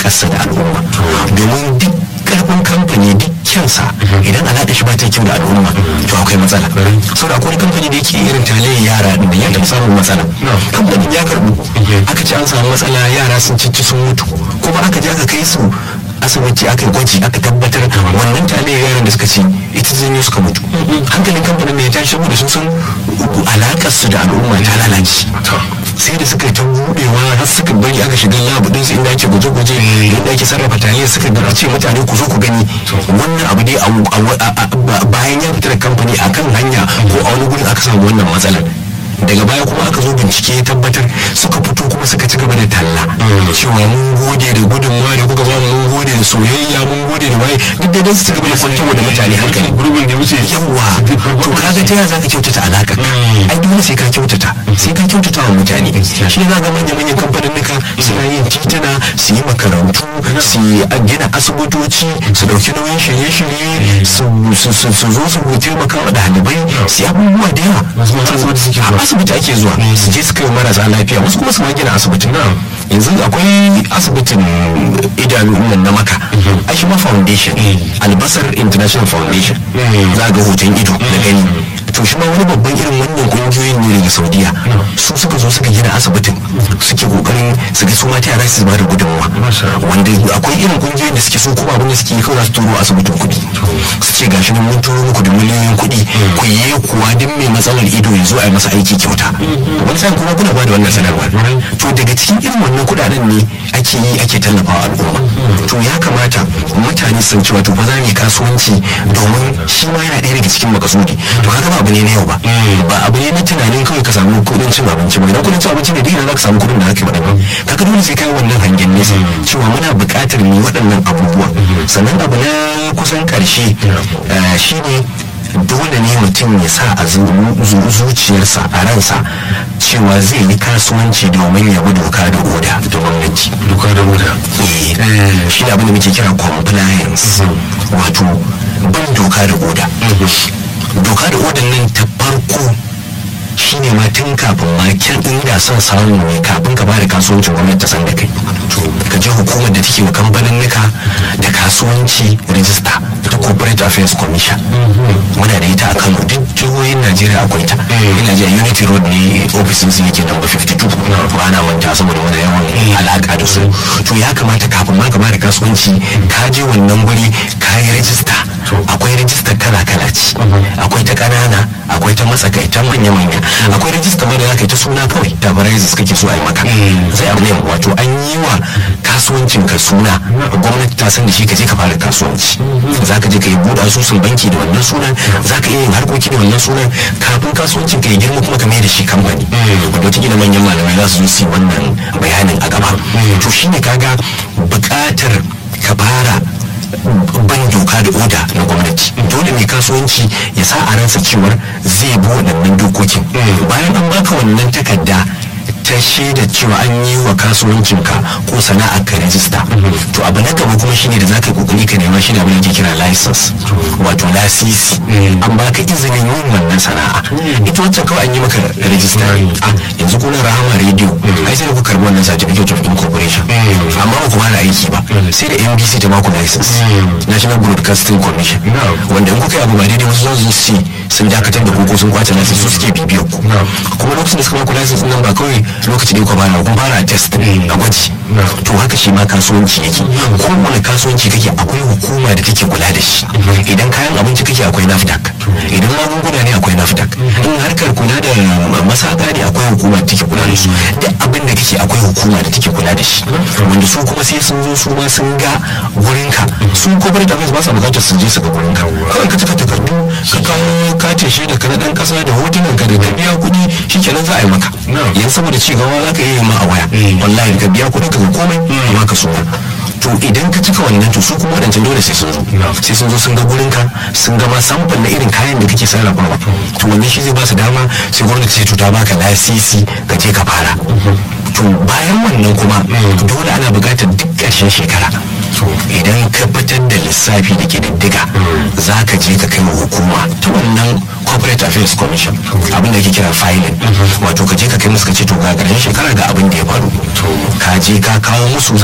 alaƙarsa da al'umma domin duk karfin kamfani duk kyansa idan alaƙa shi ba ta kyau da al'umma to akwai matsala saboda akwai kamfani da yake irin talayyar yara da ya taɓa samun matsala kamfanin ya karɓu aka ce an samu matsala yara sun cici sun mutu kuma aka je aka kai su asibiti aka yi gwaji aka tabbatar wannan talayyar yaran da suka ci ita zanyo suka mutu hankalin kamfanin ne ya tashi saboda sun san alaƙar su da al'umma ta lalace sai da suka ta budewa har suka bari aka shiga labu din su inda ake guje-guje inda ake sarrafa tare suka ga ce mutane ku zo ku gani wannan abu dai bayan ya fita da kamfani akan hanya ko a wani gurin aka samu wannan matsalar daga baya kuma aka zo bincike ya tabbatar suka fito kuma suka ci gaba da talla cewa mun gode da gudunmawa da kuka bamu mun gode da soyayya mun gode da waye duk da su ci gaba da kwantar da mutane hankali gurbin da wuce yawa to kaga ta yaya zaka kyautata alaka ai dole sai ka kyautata sai ka kyautata wa mutane shi za ga manya manyan kamfanin nuka suna yin tituna su yi makarantu su gina asibitoci su dauki nauyin shirye-shirye su zo su taimaka wa ɗalibai su yi abubuwa da yawa asibiti ake zuwa su je su kai marasa lafiya wasu kuma su ma gina asibitin yanzu akwai asibitin idanu nan na maka ashima foundation albasar international foundation za ga hoton ido da gani to shi ma wani babban irin wannan kungiyoyin ne daga saudiya su suka zo suka gina asibitin suke kokarin su ga su ma ta yara su ba da gudunmuwa wanda akwai irin kungiyoyin da suke so kuma abin da suke yi kawai za su turo asibitin kuɗi su ce gashi nan mun turo muku da miliyoyin kuɗi ku yi kuwa duk mai matsalar ido ya zo a yi masa aiki kyauta wani sa'in kuma kuna ba da wannan sanarwa to daga cikin irin wannan kuɗaɗen ne ake yi ake tallafawa al'umma to ya kamata mutane sun ci wato ba za mu yi kasuwanci domin shi ma yana ɗaya daga cikin makasudi to kaga ba abu ne na yau ba ba abu ne na tunanin kawai ka samu kuɗin cin abinci ba idan kuɗin cin abinci ne duk za ka samu kuɗin da aka yi ba kaga dole sai kai wannan hangen nesa cewa muna buƙatar mu waɗannan abubuwa sannan abu na kusan ƙarshe shine dole ne mutum ya sa a zuciyarsa a ransa cewa zai yi kasuwanci domin ya bi doka da oda da gwamnati doka da oda shi ne abin da muke kira compliance wato bin doka da oda doka da odan nan ta farko shine ma tun kafin ma kyan inda son samu ne kafin ka bada kasuwancin gwamnati ta san da kai ka je hukumar da take wa kamfanin nika da kasuwanci rijista ta corporate affairs commission muna da ita a kano duk jihohin najeriya akwai ta ina ji a unity road ne ofisin su yake number 52 ba na manta saboda wani yawan alaka da su to ya kamata kafin ma ka bada kasuwanci ka je wannan guri ka yi rijista akwai rijista kala kala ce akwai ta kanana akwai ta matsakaitan manya manya akwai rijista ma da za ka yi ta suna kawai ta barazis kake so a yi maka sai abu ne wato an yi wa kasuwancin ka suna gwamnati ta san da shi ka je ka fara kasuwanci za ka je ka yi buɗe asusun banki da wannan sunan za ka iya yin harkoki da wannan sunan kafin kasuwancin ka ya girma kuma ka mai da shi kamfani wanda wata manyan malamai za su zo su yi wannan bayanin a gaba to shine kaga buƙatar ka fara ban doka da oda na gwamnati dole mai kasuwanci ya sa a ransa cewar zai bi waɗannan dokokin bayan an baka wannan takarda ta shaida cewa an yi wa kasuwancinka ko sana'ar ka rajista to abu na gaba kuma shine da za ka yi kokari ka nema shi da abin da ke kira license wato lasisi an baka izinin yin wannan sana'a ita wancan kawai an yi maka rajista yanzu kuna rahama radio ai sai ku karbi wannan certificate of incorporation amma ba ku fara aiki ba sai da NBC ta baku license National Broadcasting Commission wanda in kuka yi abu ba daidai wasu zan su sun dakatar da ko sun kwace license su suke bibiyar ku kuma lokacin da suka baku license nan ba kawai lokaci da ku fara kun fara test a gwaji to haka shi ma kasuwanci yake kowane kasuwanci kake akwai hukuma da take kula da shi idan kayan abinci kake akwai nafdac idan magunguna ne akwai nafdac in harkar kula da masaka ne akwai hukuma da take kula da su duk abin da kake akwai hukuma da take kula da shi wanda su kuma sai sun zo su ma sun ga gurinka su corporate affairs ba sa bukatar su je su ga gurinka kawai ka cika takardu ka kawo katin shaida ka na dan kasa da hotunan ka da ka biya kuɗi shikenan za a yi maka yanzu saboda ci gaba za ka iya ma a waya wallahi ka biya kuɗin ka ga komai amma ka suna to idan ka cika wannan to su kuma wadancan dole sai sun zo sai sun zo sun ga gurin ka sun ga ma samfan na irin kayan da kake sarrafawa to wannan shi zai ba su dama sai gwamnati sai to ta baka lasisi ka je ka fara to bayan wannan kuma dole ana buƙatar duk ƙarshen shekara idan ka fitar da lissafi da ke diddiga za ka je ka kai wa hukuma ta wannan corporate affairs commission abin da ke kira filing wato ka je ka kai musu ka ce to ga ƙarshen shekara ga abin da ya faru ka je ka kawo musu